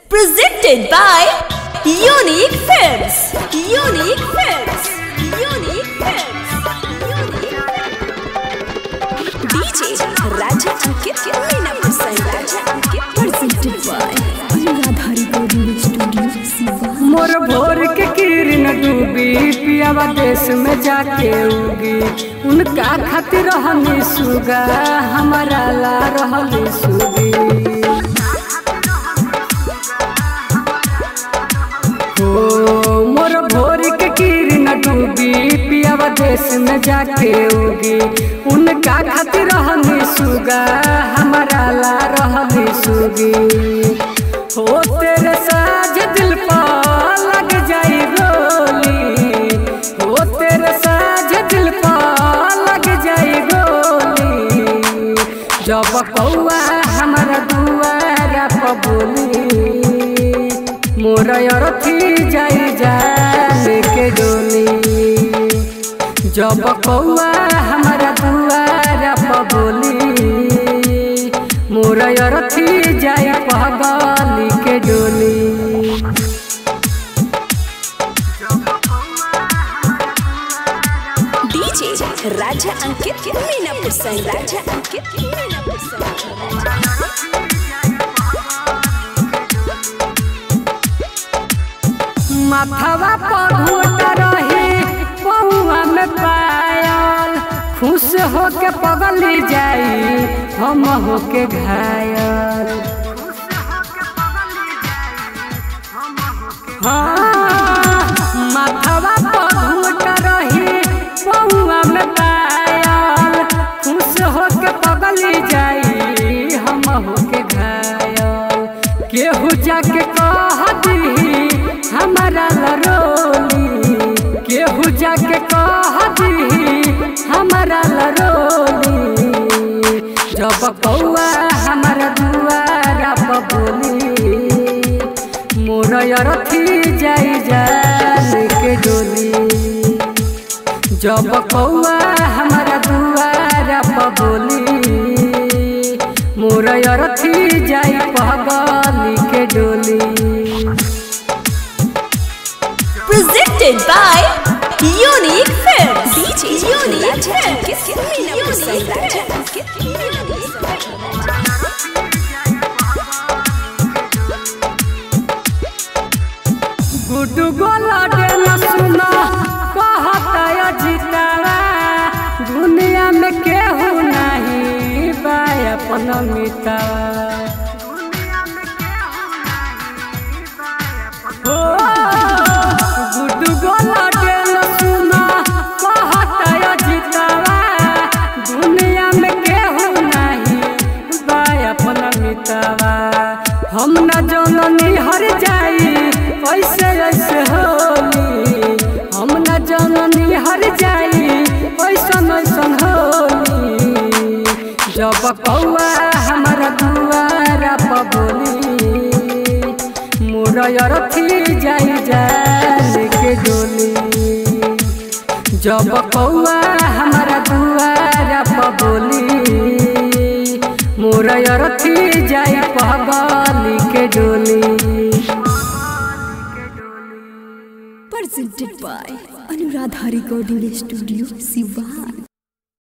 Presented by Unique Films. Unique Films. Unique Films. DJ Raja Ankit Meena Prasad Raja Ankit presented by Radhari Golden Studio Siva. मोर भोर के किरण डूबी पियावा देश में जाके उगी उनका खातिर रहनी सुगा हमारा ला रहली सुगी हो मोर भोर के किरण डूबी पियावा देश में जाके उगी उनका खातिर रहनी सुगा हमारा ला रहली सुगी हो तेरे साज दिल पर लग जाई गोली हो तेरे साज दिल पर लग जाई गोली जब कौआ हमारा दुआरा पर बोली मोर अरथी जाई जाने के डोली जब कौआ हमारा दुआरा पर बोली मोर अरथी जाई पगली के डोली DJ Raja Ankit Meena Prasad Raja Ankit Meena Prasad. माथवा पर घूट रही पौआ में पायल खुश होके पगली जाई हम होके घायल हाँ, माथवा पर घूट रही पौआ में पायल खुश होके पगली जाई हम होके घायल केहू जाके कह दी हमारा लरोली केहू जाके कह दी हमारा लरोली जब कौआ हमारा दुआरा पर बोली मोर अरथी जाई जान के डोली जब कौआ हमारा दुआरा पर बोली मोर अरथी जाई पगली के डोली Presented by Unique Films. DJ Unique Films. Meena Prasad Raja Ankit Meena Prasad. गुड गोला डेला सुना कहता अजितावा दुनिया में केहू नहीं बा अपन मितावा हो गुड गोला डेला सुना कहता अजितावा दुनिया में केहू नहीं बा अपन मितावा हम न जननी हर जाई ऐसे ऐसे होली हम न जननी हर जाई ऐसन ऐसन होली जब कौआ हमारा दुआरा पर बोली मोर अरथी जाई जान के डोली जब कौआ हमारा दुआरा पर बोली मोर अरथी जाई पगली के डोली Presented by Anuradha Recording Studio Sivan.